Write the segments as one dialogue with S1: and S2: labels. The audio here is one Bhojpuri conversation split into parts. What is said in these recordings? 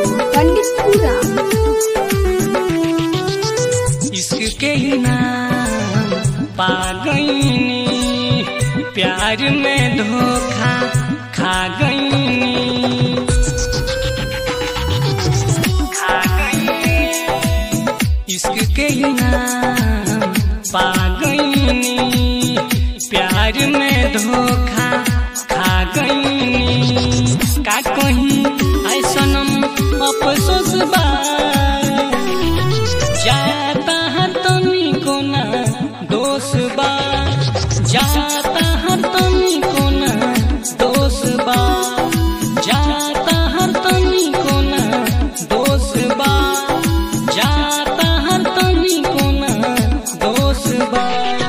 S1: पंडित पूरा
S2: इश्क के ही नाम पा गईनी प्यार में धोखा खा गईनी खा गईनी इश्क के ही नाम पा गईनी प्यार में धोखा खा गईनी का कहीं ऐसनम अफसोस बा जाता हर तनी कोना दोष बा जाता हर तनी कोना दोष बा जाता हर तनी कोना दोष बा जाता हर तनी कोना दोष बा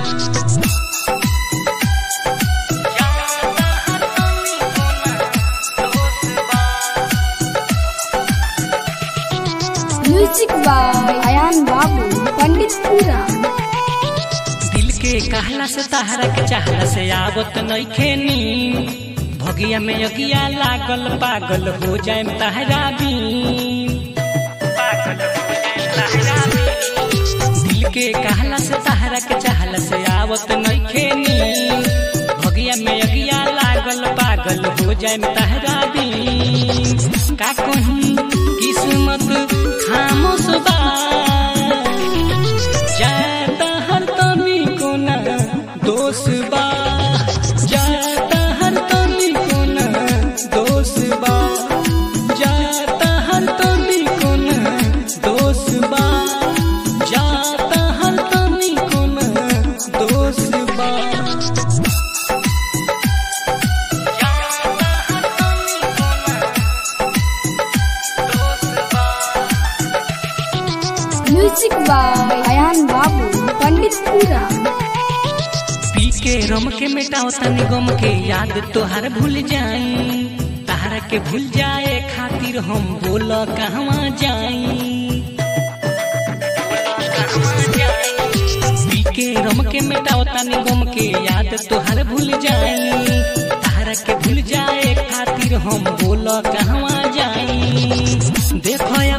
S2: जाता हर तनी कोना दोष बा
S1: म्यूजिक बाय अयान बाबू पंडित पूरा
S2: दिल के कहला से तहरा के चाहला से आवत नइखे नी भगिया में यगिया लागल पागल हो जाए तहरा भी दिल के कहला से तहरा के चाहला से आवत नइखे नी भगिया में यगिया लागल पागल हो जाए तहरा भी का कहीं किस्मत खामोश बा जाता हर तनी कोना दोष बा जाता हर तनी कोना दोष बा जाता हर तनी कोना दोष बा जाता हर तनी कोना दोष बा जाता हर तनी कोना दोष बा
S1: म्यूजिक बाय अयान बाबू पंडित पूरा
S2: पी के रम के मिटाओ तनी गम के याद तोहार भूल जाई तहरा के भूल जाए खातिर हम बोल कहवा जाई पी के रम के मिटाओ तनी गम के याद तोहार भूल जाई तहरा के भूल जाए खातिर हम बोल कहवा जाई देखो